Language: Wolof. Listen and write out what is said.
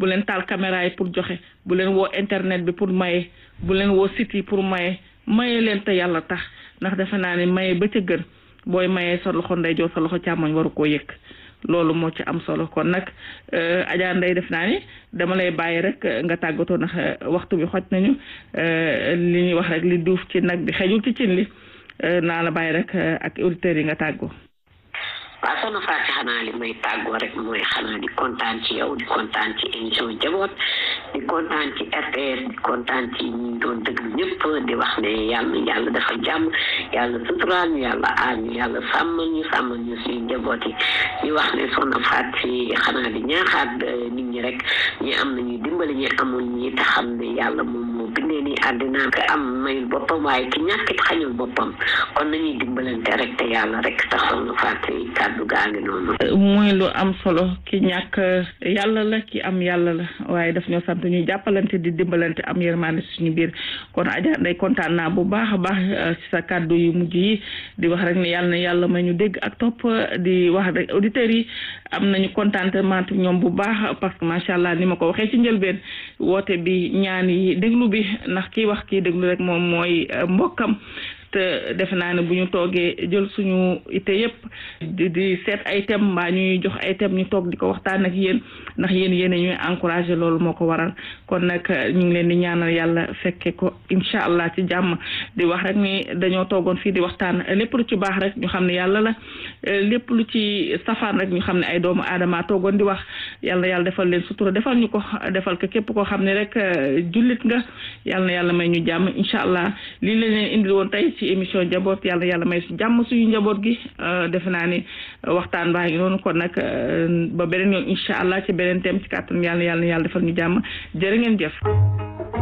bu leen taal caméra yi pour joxe bu leen woo internet bi pour maye bu leen woo site yi pour maye maye leen te yàlla tax ndax defe naa ne maye ba ca gën booy mayee sa loxo ndeyjoor sa loxo càmmoñ waru koo yëg loolu moo ci am solo kon nag Adja Ndeye def naa ni dama lay bàyyi rek nga tàggatoo ndax waxtu bi xoj nañu li ñuy wax rek li duuf ci nag bi xejul ci cin li naa la bàyyi rek ak auditeurs yi nga tàggoo. waaw soxna Fatou xanaa li may tàggoo rek mooy xanaa di kontaan ci yow di kontaan ci émission njaboot di kontaan ci RTS di kontaan ci ñi doon déglu ñëpp di wax ne yàlla yàlla dafa jàmm yàlla suturaal ñu yàlla aar ñu yàlla sàmmal ñu sàmmal ñu suñu njaboot yi di wax ne soxna Fatou ci xanaa di ñaaxaat nit ñi rek ñi am nañu dimbali ñi amul ñi te xam ne yàlla moom moo bindee ni àddina ko am mayul boppam waaye ki ñàkkit xañul boppam kon nañuy dimbalante rek te yàlla rek tax soxna Fatou kàddu gaa ngi noonu muy lu am solo ki ñàkk yàlla la ki am yàlla la waaye daf ñoo sant ñuy jàppalante di dimbalante am yërmande suñu biir kon Adja Ndeye kontaan naa bu baax a baax ci sa kàddu yu mujj yi di wax rek ne yàlla na yàlla may ñu dégg ak topp di wax rek auditeurs yi am nañu contentement ñoom bu baax parce que macha allah ni ma ko waxee ci njëlbeen woote bi ñaan yi déglu bi ndax kii wax kii déglu rek moom mooy mbokkam te defe naa ne bu ñu toogee jël suñu ite yëpp di di seet ay thème mbaa ñuy jox ay thème ñu toog di ko waxtaan ak yéen ndax yéen yéen ñuy encouragé loolu moo ko waral kon nag ñu ngi leen di ñaanal yàlla fekke ko incha allah ci jàmm di wax rek ni dañoo toogoon fii di waxtaan lépp lu ci baax rek ñu xam ne yàlla la lépp lu ci safaan rek ñu xam ne ay doomu aadama toogoon di wax yàlla yàlla defal leen sutura defal ñu ko defal ko képp koo xam ne rek jullit nga yàlla na yàlla may ñu jàmm incha allah lii lañ leen indil woon tey ci émission njaboot yàlla yàlla may jàmm suñu njaboot gi defe naa ni waxtaan baa ngi noonu kon nag ba beneen yoon incha allah ci beneen thème ci kàttan yàlla yàlla yàlla defal ñu jàmm jërë ngeen jëf